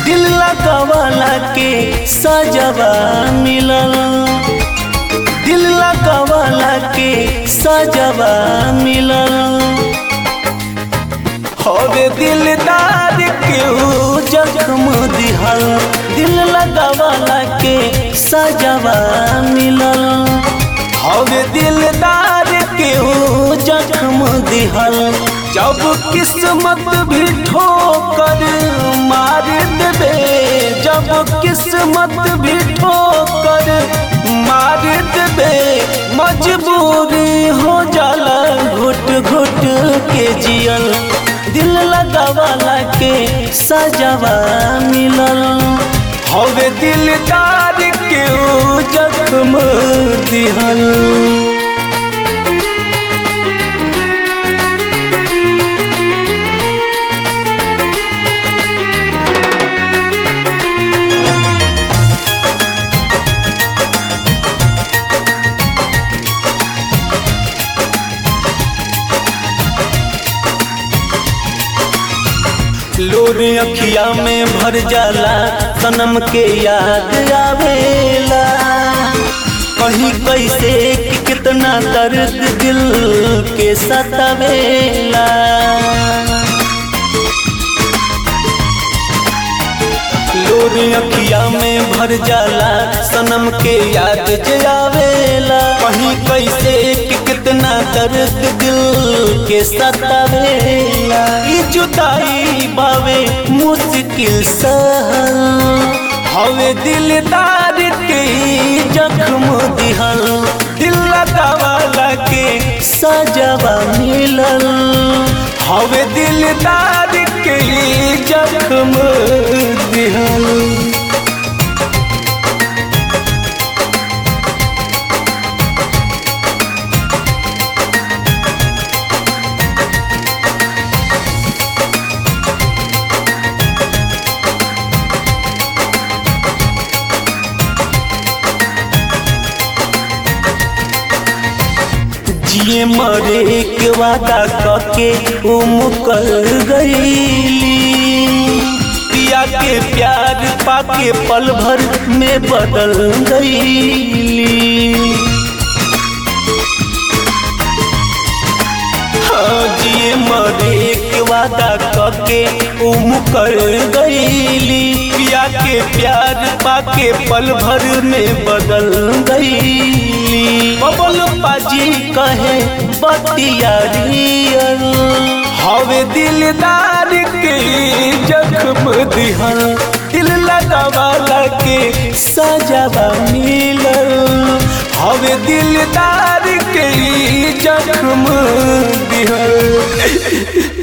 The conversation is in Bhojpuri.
दिल लगावाला के सजवा मिलल दिल लगावाला के सजवा मिलल हवे दिलदार के ऊ जख्म दिहल दिल लगावाला के सजवा मिलल हवे दिलदार के ऊ जख्म दिहल जब किस्मत भी ठोकर मार देबे जब किस्मत भी ठोकर मार देबे मजबूरी हो जाला घुट घुट के जियल दिल लगावाला के सजवा मिलल हवे दिलदार के ऊ जख्म दिहल लोर अखिया में भर जाला सनम के याद आवेला कहीं कैसे कि कितना दर्द दिल के सतावेला लोर अखिया में भर जाला सनम के याद जयावेला कहीं कैसे कि कितना दर्द दिल के सतावेला ई जुदाई बावे मुश्किल सहल हवे दिलदार के ई जख्म दिहल दिल लगावाला के सजवा मिलल हवे दिलदार के ई जख्म दिहल जिए मरे के वादा कके उ मुकर गईली पिया के प्यार पाके पल भर में बदल गईली हाँ जिए मरे के वादा कके उ मुकर गईली पिया के प्यार पाके पल भर में बदल गईली बबल पाजी कहे बतिया रियल हवे दिलदार के जख्म दिहल दिल लगावाला के सजवा मिलल हवे दिलदार के जख्म दिहल